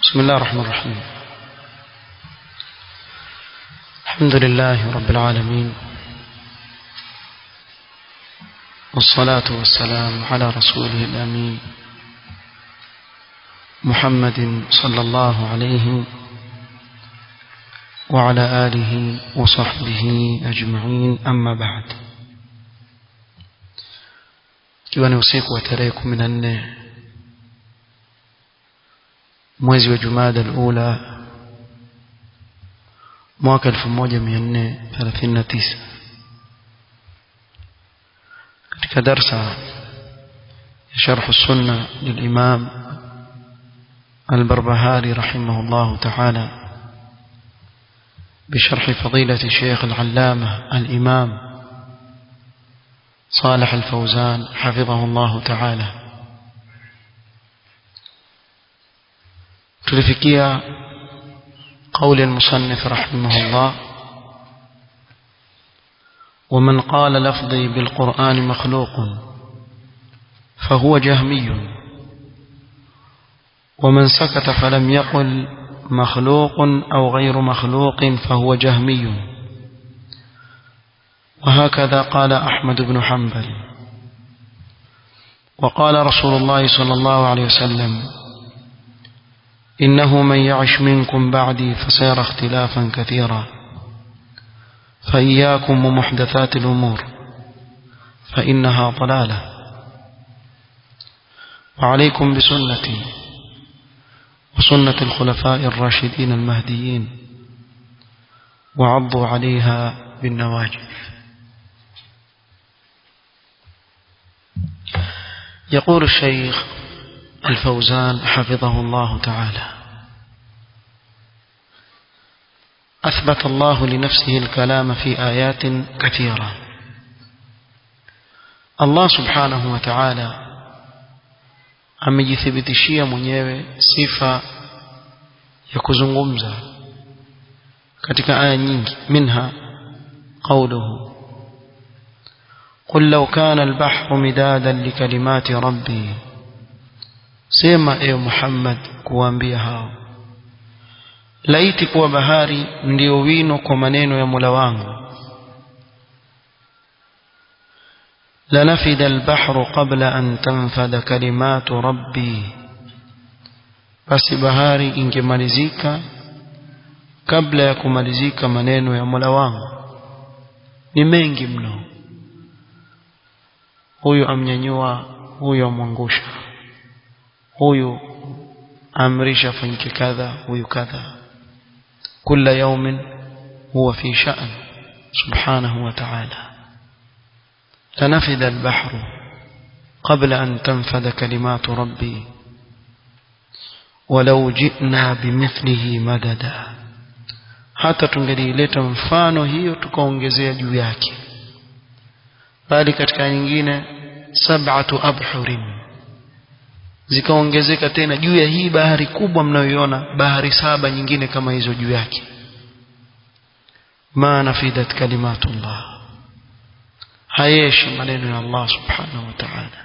بسم الله الرحمن الرحيم الحمد لله رب العالمين والصلاة والسلام على رسوله الأمين محمد صلى الله عليه وعلى آله وصحبه أجمعين أما بعد ikiwa ni usiku wa tarehe kumi na nne mwezi wa jumada alula mwaka elfu moja mia nne thelathini na tisa katika darsa ya sharhu sunna lilimam البربهاري رحمه الله تعالى بشرح فضيلة الشيخ العلامة الإمام صالح الفوزان حفظه الله تعالى تلفكيا قول المصنف رحمه الله ومن قال لفظي بالقرآن مخلوق فهو جهمي ومن سكت فلم يقل مخلوق أو غير مخلوق فهو جهمي وهكذا قال أحمد بن حنبل وقال رسول الله صلى الله عليه وسلم إنه من يعش منكم بعدي فسيرى اختلافا كثيرا فإياكم ومحدثات الأمور فإنها ضلالة وعليكم بسنتي وسنة الخلفاء الراشدين المهديين وعضوا عليها بالنواجذ يقول الشيخ الفوزان حفظه الله تعالى أثبت الله لنفسه الكلام في آيات كثيرة الله سبحانه وتعالى amejithibitishia mwenyewe sifa ya kuzungumza katika aya nyingi minha qawluhu قل لو كان البحر مدادا لكلمات ربي sema ewe Muhammad kuambia hao laiti kuwa bahari ndio wino kwa maneno ya Mola wangu لنفد البحر قبل أن تنفد كلمات ربي basi bahari ingemalizika kabla ya kumalizika maneno ya Mola wangu ni mengi mno huyu amnyanyua huyu amwangusha huyu amrisha fanyike kadha huyu kadha kila yaumin huwa fi sha'n subhanahu wa ta'ala لنفد البحر قبل أن تنفد كلمات ربي ولو جئنا بمثله مددا hata tungelileta mfano hiyo tukaongezea juu yake bali katika nyingine sab'atu abhurin zikaongezeka tena juu ya hii bahari kubwa mnayoiona bahari saba nyingine kama hizo juu yake ma nafidat kalimatullah hayeshi maneno ya Allah subhanahu wa ta'ala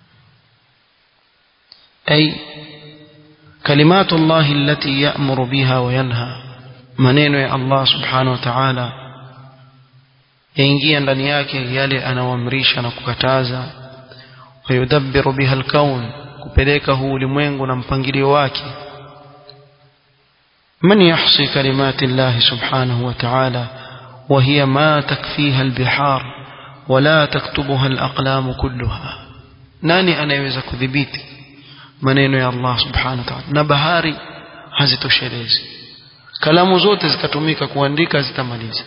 ay kalimatullah allati ya'muru biha wa yanha maneno ya Allah subhanahu wa ta'ala yaingia ndani yake yale anaoamrisha na kukataza wayudabbiru biha alkaun kupeleka huu ulimwengu na mpangilio wake من يحصي كلمات الله سبحانه وتعالى وهي ما تكفيها البحار ولا تكتبها الأقلام كلها nani anayeweza kudhibiti maneno ya Allah subhanahu wa ta'ala na bahari hazitoshelezi kalamu zote zikatumika kuandika zitamaliza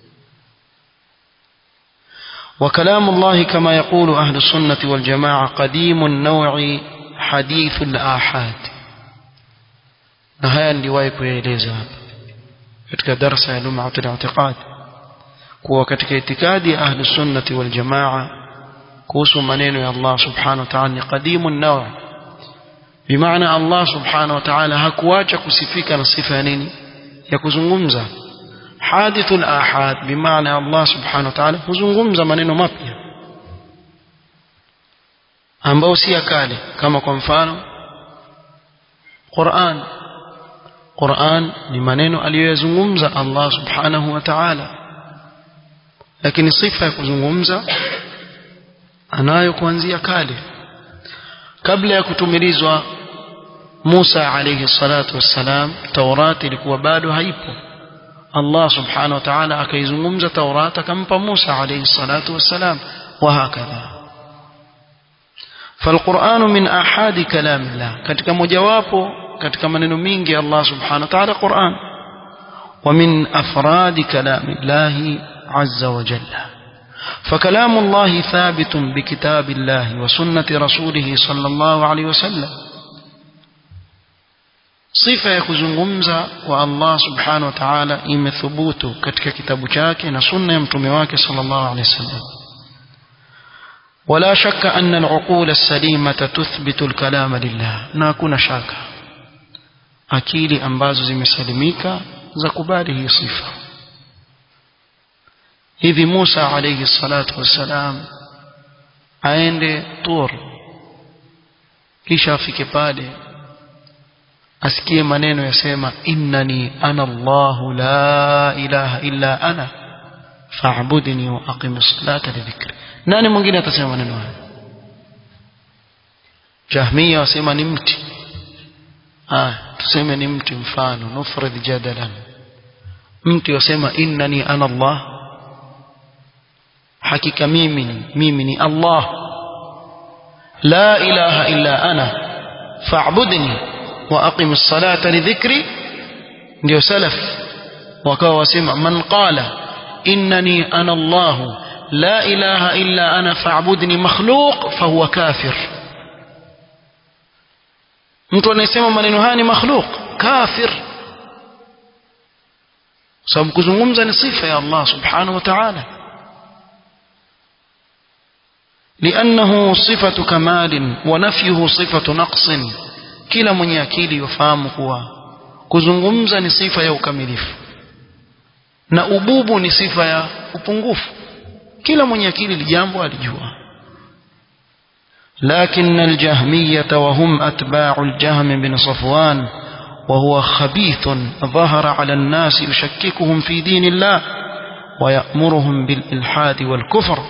وكلام الله كما يقول أهل السنة والجماعة قديم النوع حديث الآحاد نهاية لواي كويليزا katika darasa ya lum'atul i'tiqad kuwa katika itikadi ya ahli sunnati wal jamaa kuhusu maneno ya Allah subhanahu wa ta'ala ni qadimun naw bimaana Allah subhanahu wa ta'ala hakuacha kusifika na sifa ya nini ya kuzungumza hadithul ahad bimaana Allah subhanahu wa ta'ala huzungumza maneno mapya ambao si ya kale kama kwa mfano Qur'an Qur'an ni maneno aliyoyazungumza Allah subhanahu wa ta'ala lakini sifa ya kuzungumza anayo kuanzia kale kabla ya kutumilizwa Musa alayhi salatu wassalam Taurati ilikuwa bado haipo Allah subhanahu wa ta'ala akaizungumza Taurati akampa Musa alayhi salatu wassalam وهكذا فالقرآن من أحد كلام الله katika mojawapo katika maneno mingi Allah subhanahu wa ta'ala Qur'an ومن أفراد كلام الله عز وجل فكلام الله ثابت بكتاب الله وسنة رسوله صلى الله عليه وسلم صفة يكزungumza kwa Allah subhanahu wa ta'ala imethubutu katika kitabu chake na sunna ya mtume wake sallallahu alaihi wasallam ولا شك أن العقول السليمة تثبت الكلام لله ناكون شاكا akili ambazo zimesalimika za kubali hii sifa hivi Musa alayhi salatu wassalam aende Tur kisha afike pale asikie maneno yasema innani ana Allahu la ilaha illa ana fa'budni wa aqimis salata li dhikri nani mwingine atasema maneno haya Jahmiya wasema ni mti ah tuseme ni mti mfano nufrid jadalan mti wasema innani ana Allah hakika mimi ni mimi ni Allah la ilaha illa ana fa'budni wa aqim as-salata li dhikri ndio salaf wakawa wasema man qala innani ana Allah la ilaha illa ana fa'budni makhluq fahuwa kafir mtu anayesema maneno haya ni makhluq kafir sababu kuzungumza ni sifa ya Allah subhanahu wa ta'ala لأنه صفة كمال ونفيه صفة نقص kila mwenye akili yofahamu kuwa kuzungumza ni sifa ya ukamilifu na ububu ni sifa ya upungufu kila mwenye akili lijambo alijua لكن الجهمية وهم أتباع الجهم بن صفوان وهو خبيث ظهر على الناس يشككهم في دين الله ويأمرهم بالإلحاد والكفر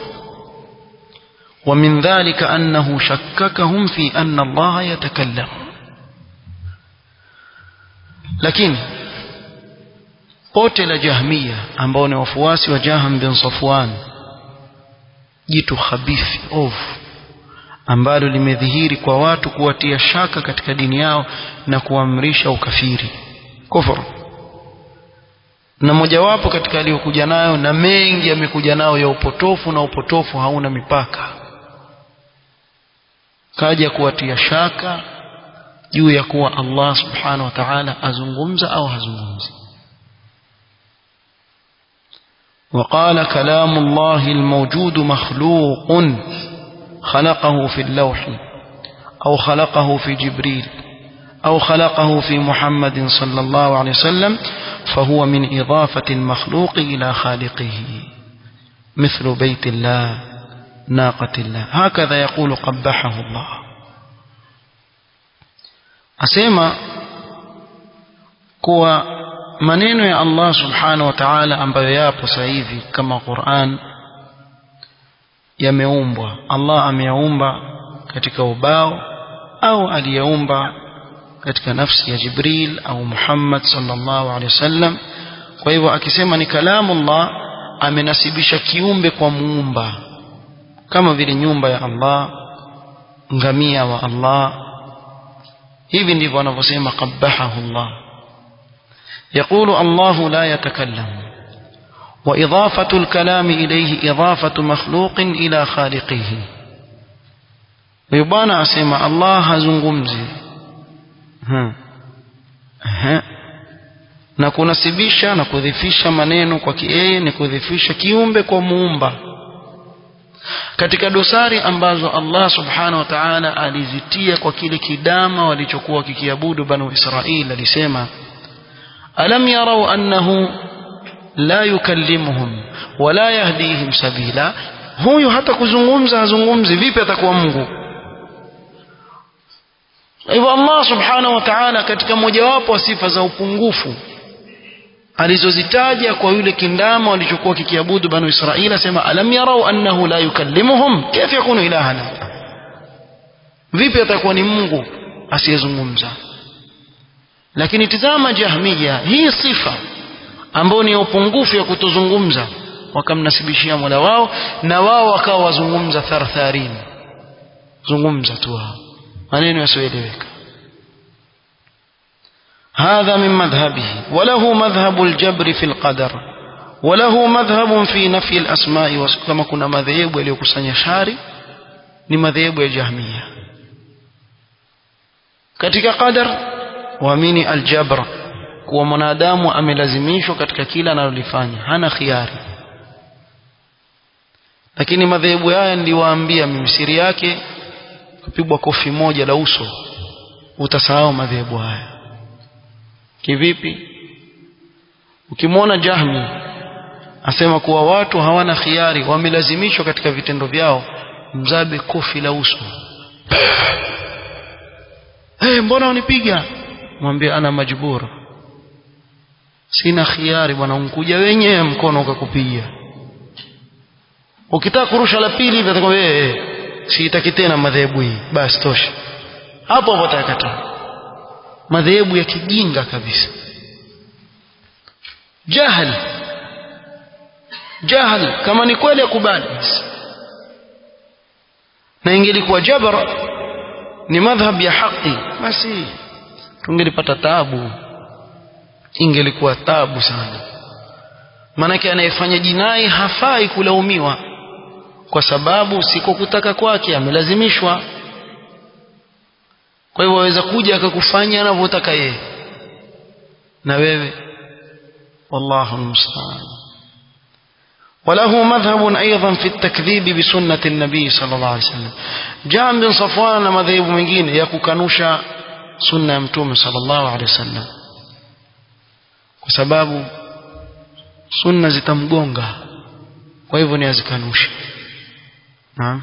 ومن ذلك أنه شككهم في أن الله يتكلم لكن قتل جهمية ambao ni wafuasi wa Jaham bin Safwan jitu khabithi ovu ambalo limedhihiri kwa watu kuwatia shaka katika dini yao na kuamrisha ukafiri kufuru na mojawapo katika aliyokuja nayo na mengi yamekuja nayo ya upotofu na upotofu hauna mipaka kaja kuwatia shaka juu ya kuwa Allah subhanahu wa ta'ala azungumza au hazungumzi وقال كلام الله الموجود مخلوق خلقه في اللوح أو خلقه في جبريل أو خلقه في محمد صلى الله عليه وسلم فهو من إضافة المخلوق إلى خالقه مثل بيت الله ناقة الله هكذا يقول قبحه الله أسيما كوا maneno ya Allah subhanahu wa ta'ala ambayo yapo sasa hivi kama Qur'an yameumbwa Allah ameyaumba katika ubao au aliyaumba katika nafsi ya Jibril au Muhammad sallallahu alaihi wasallam kwa hivyo akisema ni kalamu Allah amenasibisha kiumbe kwa muumba kama vile nyumba ya Allah ngamia wa Allah hivi ndivyo wanavyosema qabbahahu Allah يقول الله لا يتكلم وإضافة الكلام إليه إضافة مخلوق إلى خالقه ويبانا أسمى الله هزنغمزي ها ها na kunasibisha na kudhifisha maneno kwa kieye ni kudhifisha kiumbe kwa muumba katika dosari ambazo Allah subhanahu wa ta'ala alizitia kwa kile kidama walichokuwa kikiabudu banu Israili alisema alam yarau annahu la yukallimuhum wala yahdihim sabila huyu hata kuzungumza hazungumzi vipi atakuwa Mungu hivyo Allah subhanahu wa ta'ala katika mojawapo wa sifa za upungufu alizozitaja kwa yule kindama walichokuwa kikiabudu banu Israila asema alam yarau annahu la yukallimuhum kaifa yakunu ilahana vipi atakuwa ni Mungu asiyezungumza lakini tizama jahmiya hii sifa ambayo ni upungufu ya kutozungumza wakamnasibishia Mola wao na wao wakawa wazungumza thartharin zungumza tu wao maneno yasioeleweka هذا من مذهبه وله مذهب الجبر في القدر وله مذهب في نفي الأسماء كما كنا مذهب وليكسن شاري ni madhehebu ya jahmiya katika qadar waamini aljabra kuwa mwanadamu amelazimishwa katika kila analolifanya hana khiari lakini madhehebu haya niliwaambia mimi siri yake kupigwa kofi moja la uso utasahau madhehebu haya kivipi ukimwona jahmi asema kuwa watu hawana khiari wamelazimishwa katika vitendo vyao mzabe kofi la uso hey, mbona unipiga mwambie ana majbura sina khiari bwana unkuja wenyewe mkono ukakupiga ukitaka kurusha la pili hivi atakwambia eh siitaki tena madhehebu hii basi tosha hapo hapo atakataa madhehebu ya kijinga kabisa jahal jahal kama ni kweli akubali na ingelikuwa jabra ni madhhab ya haki basi tungelipata taabu ingelikuwa tabu sana maanake anayefanya jinai hafai kulaumiwa kwa sababu siko kutaka kwake amelazimishwa kwa hivyo waweza kuja akakufanya anavyotaka yeye na wewe wallahu almusta'an وله مذهب أيضا في التكذيب بسنة النبي صلى الله عليه وسلم جاء بن صفوان مذهب mwingine ya kukanusha sunna ya mtume صلى الله عليه وسلم kwa sababu sunna zitamgonga kwa hivyo ni azikanushe naam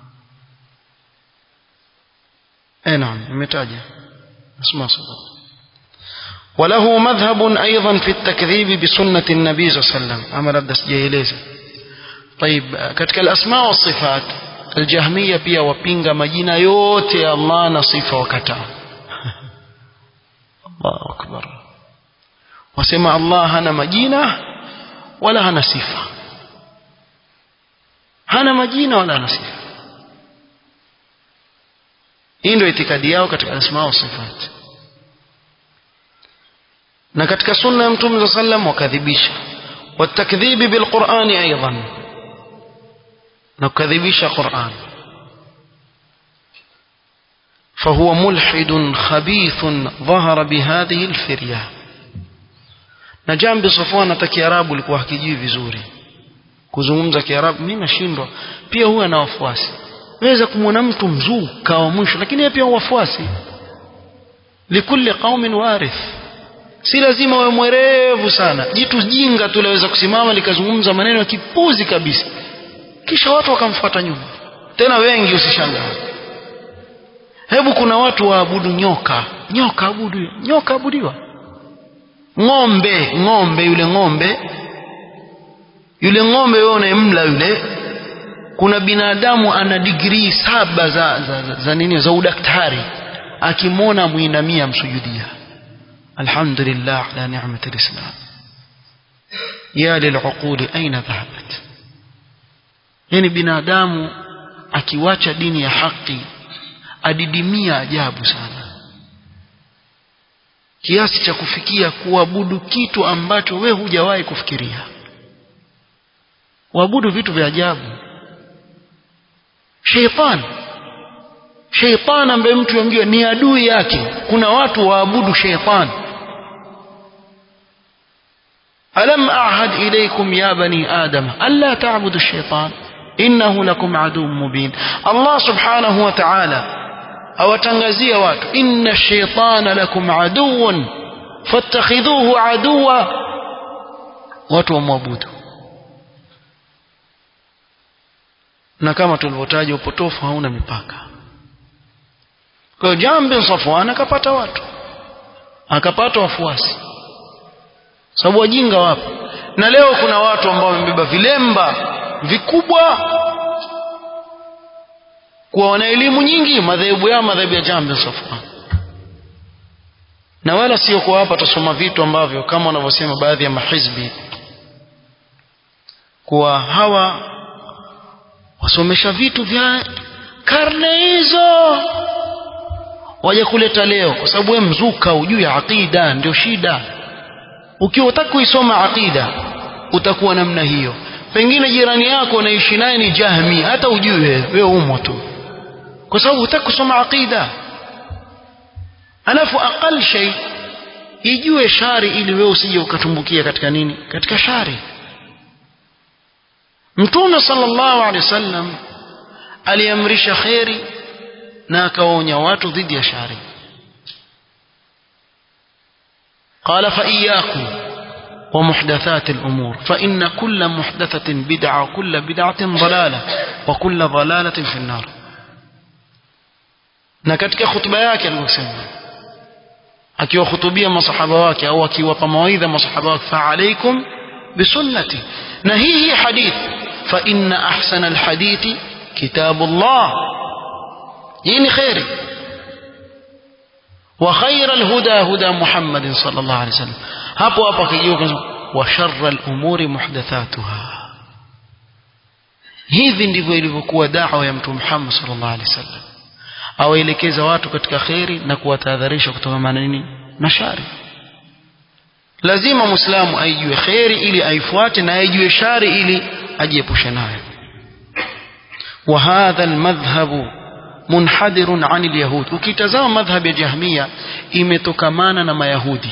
eh naam nimetaja اسمع صدق وله مذهب أيضا في التكذيب بسنة النبي صلى الله عليه وسلم أما لابد سجيليزا طيب katika الأسماء والصفات الجهمية pia wapinga majina yote ya Allah na sifa wakataa Allahu akbar wasema Allah hana majina wala hana sifa hana majina wala hana sifa hii ndio itikadi yao katika asma wa sifat na katika sunna ya mtume صلى الله عليه وسلم wakadhibisha والتكذيب بالقرآن أيضا نكذبش قرآن فهو ملحد خبيث ظهر بهذه الفرية na jambi Safwan hata Kiarabu alikuwa hakijui vizuri kuzungumza Kiarabu mimi nashindwa pia huwa na wafuasi weza kumwona mtu mzuu kawa mwisho lakini yeye pia wafuasi likulli qaumin warith si lazima wewe mwerevu sana jitu jinga tu laweza kusimama likazungumza maneno ya kipuzi kabisa kisha watu wakamfuata nyuma tena wengi usishangaa hebu kuna watu waabudu nyoka nyoka abudu nyoka abudiwa ng'ombe ng'ombe yule ng'ombe yule ng'ombe wewe unayemla yule kuna binadamu ana digrii saba za, za, za, za nini za udaktari akimwona muinamia msujudia alhamdulillah ala ni'mati alislam ya lil'uquli aina dhahabat yani binadamu akiwacha dini ya haki adidimia ajabu sana kiasi cha kufikia kuabudu kitu ambacho we hujawahi kufikiria waabudu vitu vya ajabu sheitan sheitan ambaye mtu yamjua ni adui yake kuna watu waabudu sheitan alam ahad ilaykum ya bani adam alla ta'budu sheitan innahu lakum aduwwun mubin Allah subhanahu wa ta'ala awatangazia watu inna shaitana lakum aduwwun fattakhidhuhu aduwa watu wamwabudu na kama tulivyotaja upotofu hauna mipaka kwa hiyo Jahm bin Safwan akapata watu akapata wafuasi sababu wajinga wapo na leo kuna watu ambao wamebeba vilemba vikubwa kuwa wana elimu nyingi madhehebu yao madhehebu ya Jahm bin Safwan na wala sio kwa hapa tusoma vitu ambavyo kama wanavyosema baadhi ya mahizbi kuwa hawa wasomesha vitu vya karne hizo waje kuleta leo kwa sababu wewe mzuka ujui ya aqida ndio shida ukiwa utaka kuisoma aqida utakuwa namna hiyo pengine jirani yako unaishi naye ni jahmi hata ujui wewe wewe umo tu kwa sababu hutaki kusoma aqida alafu aqal shay ijue shari ili wewe usije ukatumbukia katika nini katika shari mtume sallallahu alaihi wasallam aliamrisha kheri na akawaonya watu dhidi ya shari قال فإياكم ومحدثات الأمور فإن كل محدثة بدعة وكل بدعة ضلالة وكل ضلالة في النار na katika khutba yake alivyosema akiwahutubia masahaba wake au akiwapa mawaidha masahaba wake fa alaikum bisunnati na hii hii hadith fa inna ahsana alhadithi kitabullah hii ni khairi wa khaira alhuda huda muhammadin sallallahu alaihi wasallam hapo hapo akijua wa sharra alumuri muhdathatuha hivi ndivyo ilivyokuwa da'wa ya mtume Muhammad sallallahu alaihi wasallam awaelekeza watu katika kheri na kuwatahadharisha kutoka na nini na shari lazima muislamu aijue kheri ili aifuate na aijue shari ili ajiepushe nayo وهذا المذهب منحدر عن اليهود ukitazama madhhab ya jahmia imetokamana na mayahudi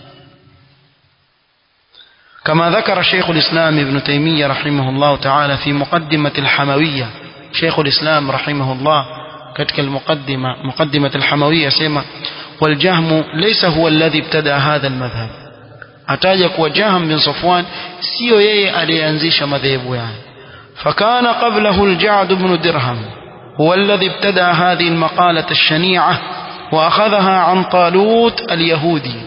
كما ذكر شيخ الإسلام ابن تيمية رحمه الله تعالى في مقدمة الحموية شيخ الإسلام رحمه الله كتك المقدمة مقدمة الحموية سيما والجهم ليس هو الذي ابتدأ هذا المذهب أتاجك وجهم بن صفوان سيو يي أليانزيش مذهب يعني فكان قبله الجعد بن درهم هو الذي ابتدأ هذه المقالة الشنيعة وأخذها عن طالوت اليهودي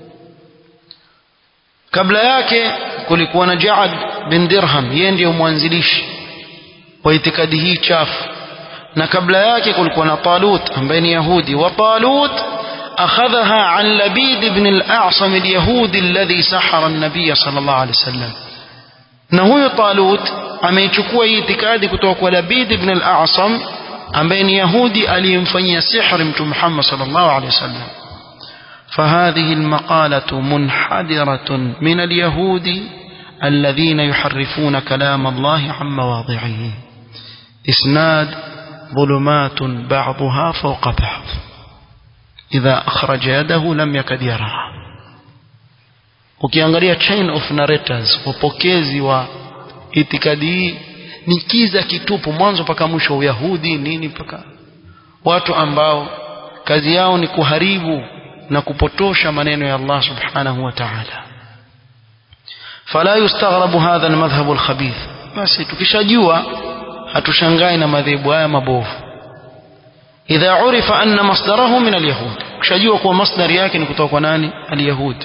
kabla yake kulikuwa na Jaad bin Dirham yeye ndiyo mwanzilishi wa itikadi hii chafu na kabla yake kulikuwa na Talut ambaye ni Yahudi wa Talut akhadhaha an Labid ibn al-A'sam al-Yahudi alladhi sahara an-nabiy sallallahu alayhi wasallam na huyo Talut ameichukua hii itikadi kutoka kwa Labid ibn al-A'sam ambaye ni Yahudi aliyemfanyia sihri mtume Muhammad sallallahu alayhi wasallam فهذه المقالة منحدرة من اليهود الذين يحرفون كلام الله عن مواضعه إسناد ظلمات بعضها فوق بعض إذا أخرج يده لم يكد يراها ukiangalia chain of narrators wapokezi wa itikadi hii ni kiza kitupu mwanzo mpaka mwisho uyahudi nini mpaka watu ambao kazi yao ni kuharibu na kupotosha maneno ya Allah subhanahu wa ta'ala fala yustaghrabu hadha almadhhab alkhabith basi tukishajua hatushangai na madhehebu haya mabovu idha urifa anna masdarahu min alyahud ukishajua kuwa masdari yake ni kutoka kwa nani alyahud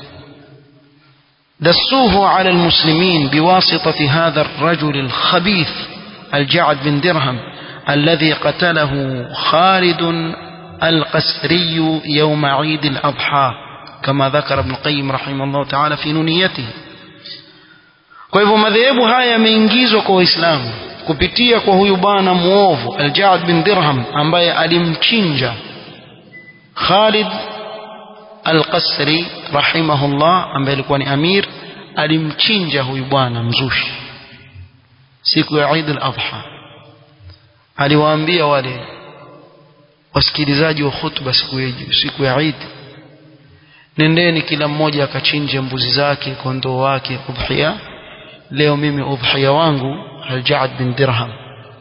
دسوه على المسلمين بواسطة هذا الرجل الخبيث الجعد بن درهم الذي قتله خالد القسري يوم عيد الأضحى كما ذكر ابن القيم رحمه الله تعالى في نونيته kwa hivyo madhehebu haya yameingizwa kwa waislamu kupitia kwa huyu bwana muovu aljaad bin dirham ambaye alimchinja khalid alqasri rahimahullah ambaye alikuwa ni amir alimchinja huyu bwana mzushi siku ya Eid al-Adha aliwaambia wale wasikilizaji wa khutba siku ya siku ya Eid nendeni kila mmoja akachinje mbuzi zake kondoo wake udhiya leo mimi udhiya wangu al-Ja'd bin Dirham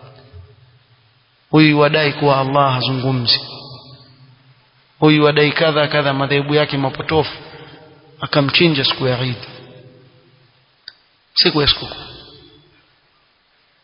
huyu wadai kuwa Allah hazungumzi huyu wadai kadha kadha madhehebu yake mapotofu akamchinja siku ya Eid siku ya sikukuu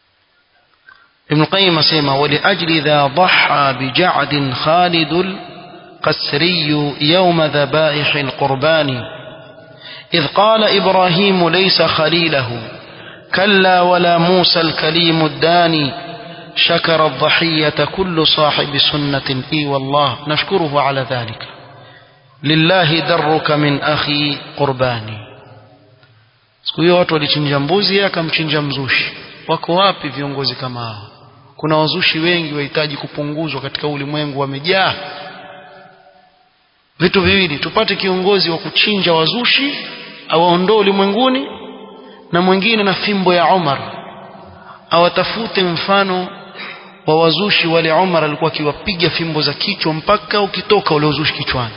ابن القيم سيما ولأجل ذا ضحى بجعد خالد القسري يوم ذبائح القربان إذ قال إبراهيم ليس خليله كلا ولا موسى الكليم الداني شكر الضحية كل صاحب سنة إي والله نشكره على ذلك لله درك من أخي قرباني siku hiyo watu walichinja mbuzi yeye akamchinja mzushi wako wapi viongozi kama hao kuna wazushi wengi wahitaji kupunguzwa katika ulimwengu wamejaa vitu viwili tupate kiongozi wa kuchinja wazushi awaondoe ulimwenguni na mwingine na fimbo ya Umar awatafute mfano wa wazushi wale Umar alikuwa akiwapiga fimbo za kichwa mpaka ukitoka ule uzushi kichwani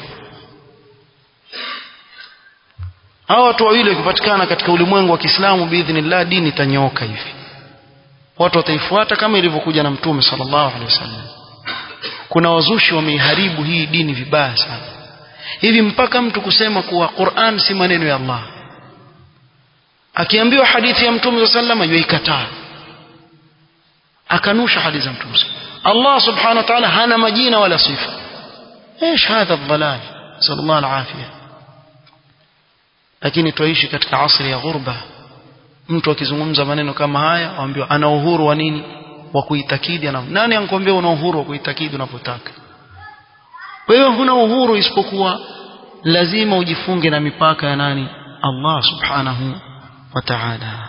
hawa watu wawili wakipatikana katika ulimwengu wa Kiislamu biidhnillah dini itanyooka hivi watu wataifuata kama ilivyokuja na mtume sallallahu alaihi wasallam kuna wazushi wameiharibu hii dini vibaya sana hivi mpaka mtu kusema kuwa Qur'an si maneno ya Allah akiambiwa hadithi ya mtume sallallahu alaihi wasallam akanusha hadithi za mtume Allah subhanahu wa ta'ala hana majina wala sifa ايش هذا الضلال نسال الله العافيه lakini tuishi katika asri ya ghurba mtu akizungumza maneno kama haya waambiwa ana uhuru wa nini wa kuitakidi ana nani ankwambia una uhuru wa kuitakidi unapotaka wewe huna uhuru isipokuwa lazima ujifunge na mipaka ya nani Allah subhanahu wa ta'ala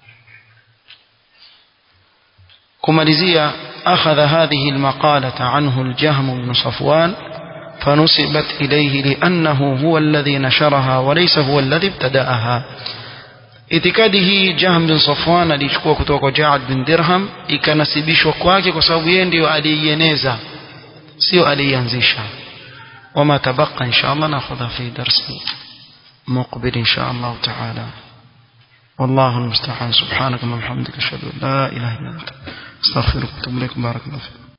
kumalizia akhadha hadhihi almaqalata anhu aljahm ibn safwan فنسبت إليه لأنه هو الذي نشرها وليس هو الذي ابتدأها itikadi hii Jahm bin Safwan alichukua kutoka kwa Ja'ad bin Dirham ikanasibishwa kwake kwa sababu yeye ndio aliieneza sio aliianzisha wama tabaqa inshallah nakhudha fi darsi muqbil inshallah ta'ala والله المستعان سبحانك اللهم وبحمدك اشهد ان لا اله الا انت استغفرك واتوب اليك بارك الله فيك